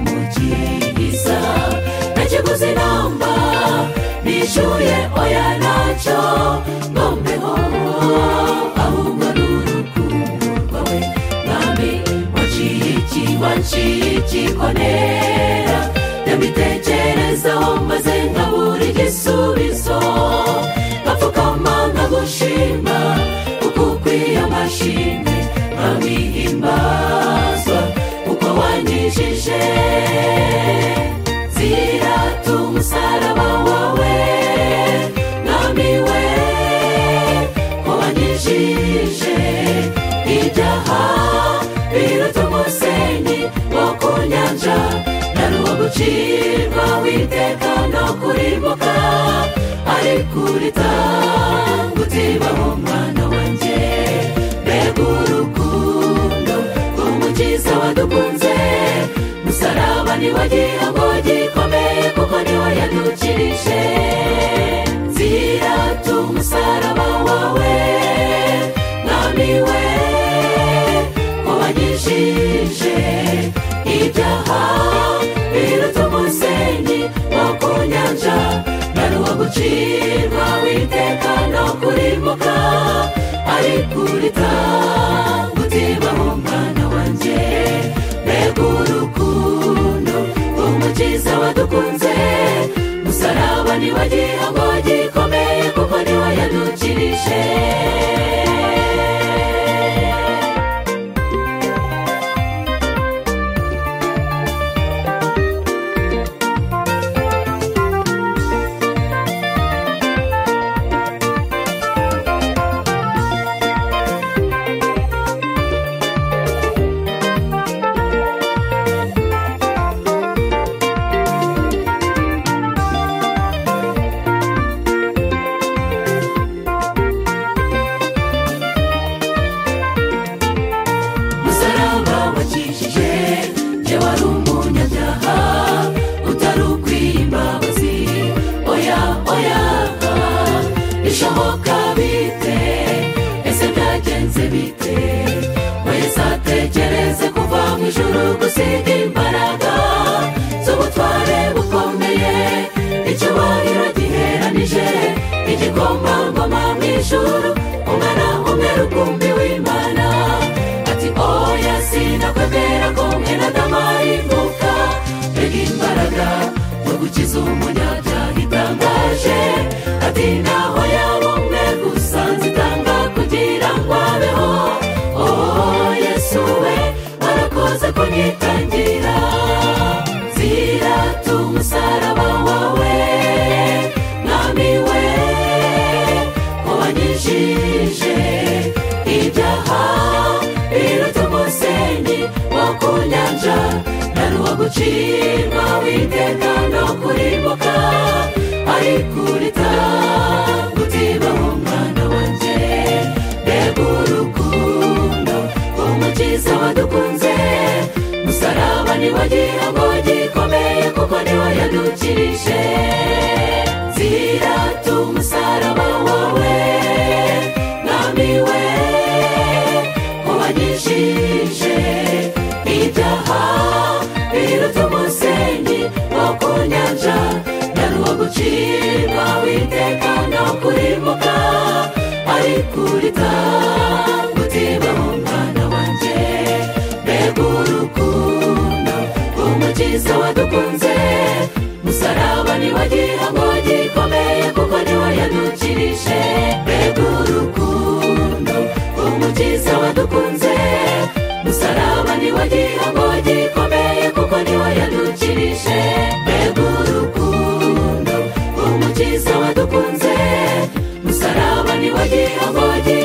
y'umukiriza nakiguze inamba nishyuye oya ntacyo ngombeho ahubwo ni urukundo rwawe mwami waciye iki waciye ikikonera nyamitekerezaho maze nkabura igisubizo ngapfukama nkagushima kuko ukwiye amashimwe nkamihimbazwa kuko wanyijije zirata umusaraba wawe mwami we ko wanyijije ibyaha biruta umusenyi wo ku nyanja na ruba gucirwa witeka no kurimbuka ariko uritanga utibaho umwana wanjye mbega urukundo rw'umukiza wadukunze musaraba niwo gihango gikomeye kuko niwo yadukirije zirata umusaraba wawe mwami we ko wanyijije ibyaha biruta umusenyi wo ku nyanja na ruba gucirwa witeka no kurimbuka ariko uritanga utibaho umwana wanjye mbega urukundo rw'umukiza wadukunze musaraba niwo gihango gikomeye kuko niwo yadukirije musaraba wakijije njye wari umunyabyaha utari ukwiye imbabazi oya oya bishoboka bite ese byagenze bite wese atekereze kuva mu ijoro gusiga imbaraga z'ubutware bukomeye icyubahiro giheranije igikomangoma mu ijoro umwana umwe rukumbi w'imana ati oya sinakwemera ko mwene adamarimbuka mbega imbaraga yo gukiza umunyabyaha itangaje ati naho yaba umwe gusa nzitanga kugira ngo abeho oh yesu we warakoze kunyitangira zirata umusaraba wawe mwami we ko wanyijije ibyaha biruta umusenyi wo ku nyanja na ruba gucirwa witeka no kurimbuka ariko uritanga utibaho umwana wanjye mbega urukundo rw'umukiza wadukunze musaraba niwo gihango gikomeye kuko niwo yadukirije zirata umusaraba wawe mwami we ko wanyijije ibyaha biruta umusenyi wo ku nyanja na ruba gucirwa witeka no kurimbuka ariko uritanga utibaho umwana wanjye mbega urukundo rw'umukiza wadukunze musaraba niwo gihango gikomeye kuko niwo yadukirije mbega urukundo rw'umukiza wadukunze musaraba niwo gihango gikomeye kuko niwo yadukirije mbega urukundo rw'umukiza wadukunze musaraba niwo gihango gikomeye